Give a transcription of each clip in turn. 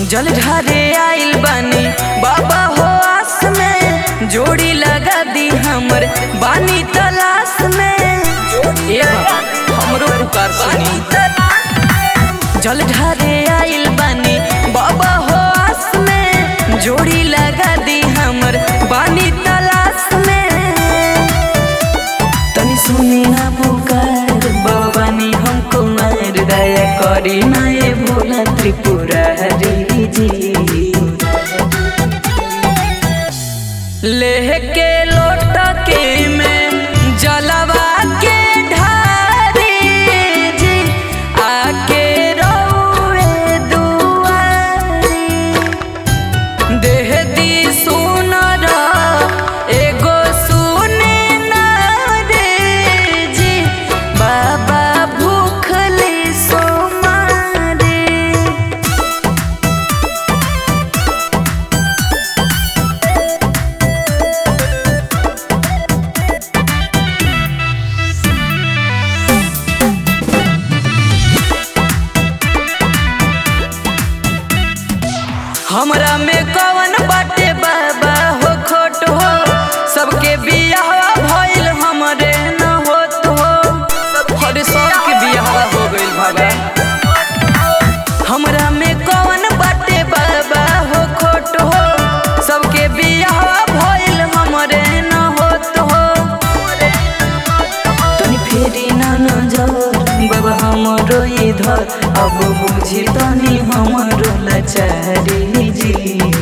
जल ढारे आइल बानी बाबा हो आस में जोड़ी लगा दी हमर बानी तलाश में ए बाबा हमरो पुकार सुनी जल ढारे आइल बानी बाबा हो आस में जोड़ी लगा दी हमर बानी तलाश में तनी सुनी ना पुकार बाबानी हमको मार दया करी ना ये भोला त्रिपुरारी जी लेके लोटा के में जलवा के ढारी जी आके रोए दुआरी देह दी सुनर एगो सुने ना रे जी बाबा भूखले सो मारे हमरा में कवन बाटे बाबा हो खोट हो सबके बियाह भइल हमरे न होत हो अरे सबके बियाह हो गइल बाबा हमरा में कवन बाटे बाबा हो खोट हो सबके बियाह भइल हमरे न होत हो तनी फेरी ना नजर बाबा हमरो इधर अब बुझी तनी हमरो लाचारी जी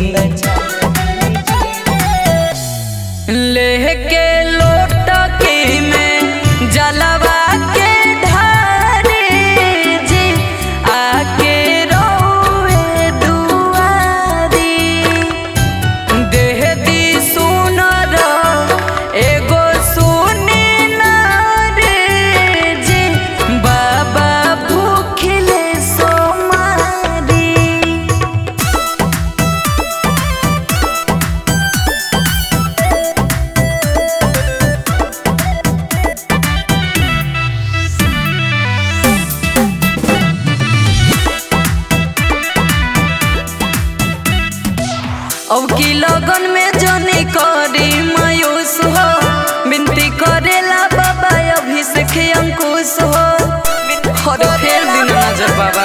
लेके लोटा के में जलवा के ढारे जी आके रोए दुआरी देह दी सुनर एगो सुने ना रे जी बाबा भूखले सो मारी अब की लगन में जनी करी मायूस हो विनती करेला बाबा अभिषेक अंकुश हो हर फेर दिन नजर बाबा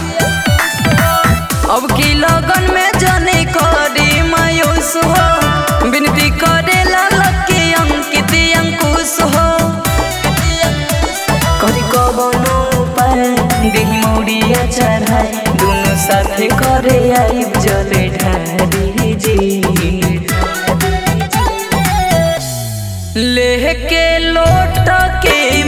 अब की लगन में जनी करी मायूस हो विनती करेला लकी अंकित अंकुश हो करी कबनो उपाय देही मौड़िया चढ़ाई दोनों साथे करे आई जले ढारी जी लेके लोट के